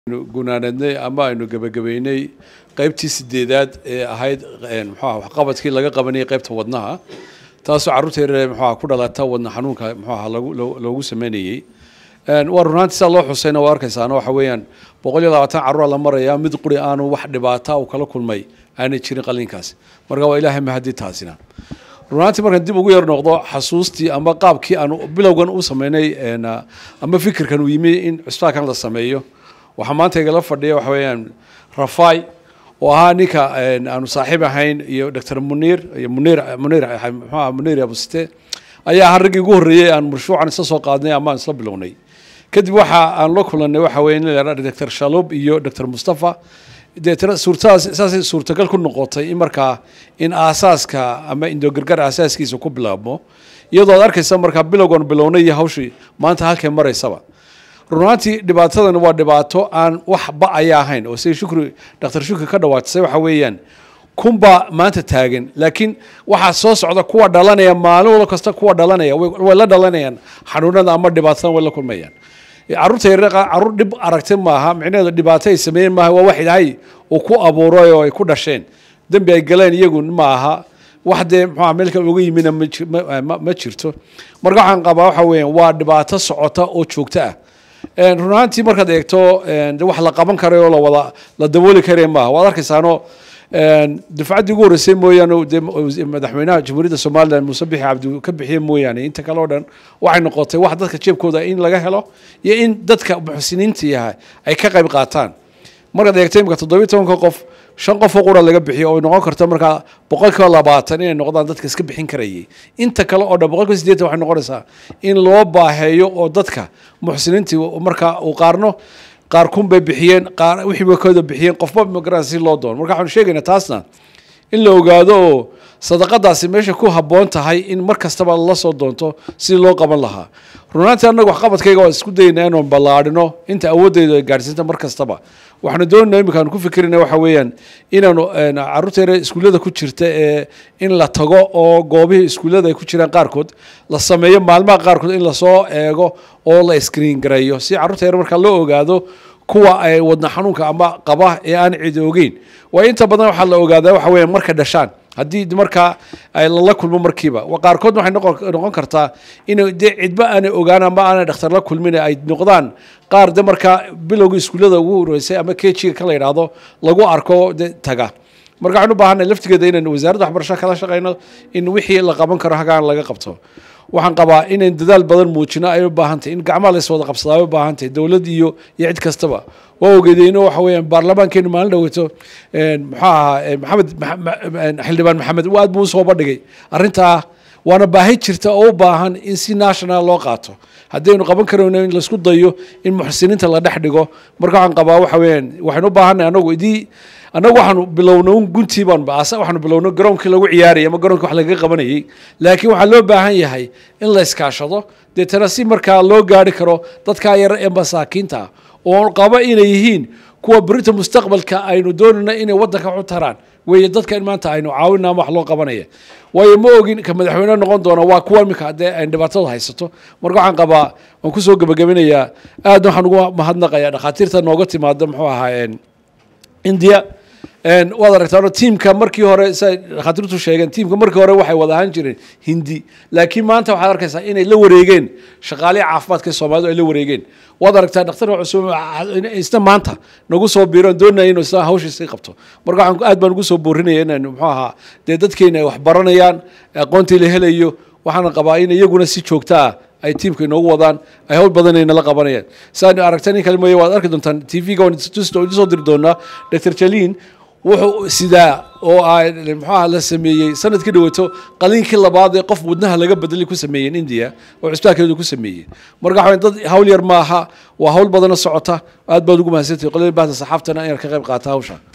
gunaanadnay ama aynu gebagabeynay qaybtii sideedaad ee ahayd mxuah waxqabadkii laga qabanayay qaybta wadnaha taasoo carruurta yaryar mxuah ku dhalata wadna xanuunka mxuaha lagu loogu sameynayey waa runaantii saa loo xusayna waa arkaysaana waxa weeyaan boqol iyo labaatan carruura la maraya mid quri aanu wax dhibaata uu kala kulmay aanay jirin qalinkaasi marka waa ilaahay mahadi taasina runaantii markaan dib ugu yar noqdo xasuustii ama qaabkii aanu bilowgan u sameynay ama fikirkan uu yimi in cusbitaankan la sameeyo waxaa maanta igala fadhiya waxa weeyaan rafai oo ahaa ninka aanu saaxiib ahayn iyo doctor muniir iyo munir munir mxuah munir abusite ayaa ahaa raggii ugu horreeyey aan marshuucan isla soo qaadnay ama aan isla bilownay kadib waxa aan la kulanay waxa weeye in la yidhahdo doctor shalub iyo doctor mustafa deetana suurtadaas saasay suurtagal ku noqotay in markaa in aasaaska ama indogargar aasaaskiisa ku bilaabmo iyadoo ad arkaysa markaa bilowgan bilownay iyo hawshii maanta halkay maraysaba runaantii dhibaatadan waa dhibaato aan wax ba-aya ahayn oo siday shukri doctor shukri ka dhawaatisay waxa weeyaan kunbaa maanta taagan laakiin waxaa soo socda kuwa dhalanaya maalin wal kasta kuwa dhalanaya way la dhalanayaan xanuunada ama dhibaatadan way la kulmayaan carruurta yaryar carruur dhib aragti maaha micnaheedu dhibaato ay sameeyeen maaha waa wax ilaahay uu ku abuuray oo ay ku dhasheen dembi ay galeen iyagu ma aha wax dee muxuaa meel kale uga yimina ma jirto marka waxaan qabaa waxa weeyaan waa dhibaato socota oo joogto ah run ahaantii markaad eegto wax la qaban karayo la wada la dabooli karaya maaha waad arkaysaano dufcaddii ugu horreysay mooyaane de madaxweynaha jamhuuriyadda somalilan muuse bixi cabdi ka bixiye mooyaane inta kale o dhan waxay noqotay wax dadka jeebkooda in laga helo iyo in dadka muxsiniinta yahay ay ka qayb qaataan markaad eegto imika toddobiyi tobanka qof shan qof oo qura laga bixiyo oo noqon karta markaa boqol kiiba labaatan inay noqdaan dadka iska bixin karayay inta kale oo dhan boqol kiiba sideetan waxay noqonaysaa in loo baaheeyo oo dadka muxsiniintii markaa uu qaarno qaar kun bay bixiyeen qaar wixii bay kooda bixiyeen qofba magaran si loo doono marka waxaanu sheegaynaa taasna in la ogaado oo sadaqadaasi meesha ku habboon tahay in mar kastaba la soo doonto sidii loo qaban lahaa runaantii annagu waxqabadkayga waan isku daynaa inaan ballaadhino inta awoodeydu ay gaadhsiinta mar kastaba waxaanu doonayna imika aanu ku fikirina waxa weeyaan inaanu carruurta yare iskuullada ku jirta ee in la tago oo goobihii iskuullada ay ku jiraan qaarkood la sameeyo maalmaha qaarkood in lasoo eego oo la screen gareeyo si carruurta yare markaa loo ogaado kuwa ay wadna xanuunka ama qaba ee aan cid ogeyn waayo inta badan waxaa la ogaadaa waxa weeyaan markay dhashaan haddii markaa lala kulmo markiiba qaarkood waxay noqon kartaa in de cidba aanay ogaan ama aanay dhakhtar la kulmin ay noqdaan qaar de markaa bilowgii iskuullada ugu horeysay ama kejiga ka la yidhaahdo lagu arko de taga marka waxaan u baahanay laftigeeda inaan wasaaradda waxbarasho kala shaqeyno in wixii la qaban karo hagaan laga qabto waxaan qabaa inayn dadaal badan muujino ay u baahantahy in gacmaha lays wada qabsadaa ay u baahantahy dowladd iyo iyo cid kastaba waa ogeedeyno waxa weeyaan baarlamaankeenu maalin dhaweyto muxuu ahaa maxamed xildhibaan maxamed aad buu usoo bandhigay arrintaa waana baahi jirta oo u baahan in si national loo qaato haddaynu qaban karayno in laisku dayo in muxsiniinta la dhex dhigo marka waxaan qabaa waxa weeyaan waxaynu u baahanay anagu idii annagu waxaanu bilowno un guntii baan baasa waxaanu bilowno garoonkii lagu ciyaarayay ama garoonkii wax lagaga qabanayay laakiin waxaa loo baahan yahay in la iskaashado deetana si markaa loo gaari karo dadkaa yar ee masaakiinta ah oo qaba inay yihiin kuwa berita mustaqbalka aynu doonayna inay waddanka u taraan weeye dadka in maanta aynu caawina ama wax loo qabanaya waayo ma ogin ka madaxweyne noqon doona waa kuwa imika haddee ay dhibaatada haysato marka waxaan qabaa waan kusoo gebagabinayaa aad waxaan ugu mahadnaqayaa dhakhaatiirta nooga timaada muxuu ahaa india waad aragtaan tiimka markii hore siay dhakhaatiirtu sheegeen tiimka markii hore waxay wada ahaan jireen hindi laakiin maanta waxaad arkaysaa inay la wareegeen shaqaalihi caafimaadka soomaalidu ay la wareegeen waad aragtaa dhakhtarka cusub isna maanta nagu soo biiroon doonaya inuu isna hawshiisii qabto marka waxaan aad baan ugu soo boorinaya inaynu muxuu ahaa dee dadkeena ay wax baranayaan aqoontii la helayo waxaana qabaa in iyaguna si joogta ah ay tiimka inoogu wadaan ay hawl badanayna la qabanayaan saan aragta nin kale mooye waad arki doontaan t v-ga waan soo diri doonaa doctor jalin wuxuu sidaa oo muxuaha la sameeyey sanadkii dhaweeto qaliinkii labaad ee qof wadnaha laga bedelay ku sameeyeen india oo cusbitaalkeedu ku sameeyey marka waxaa dad hawl yar maaha waa hawl badana socota aad baad ugu mahadsantay qolada bahda saxaaftana inaad ka qayb qaata hawsha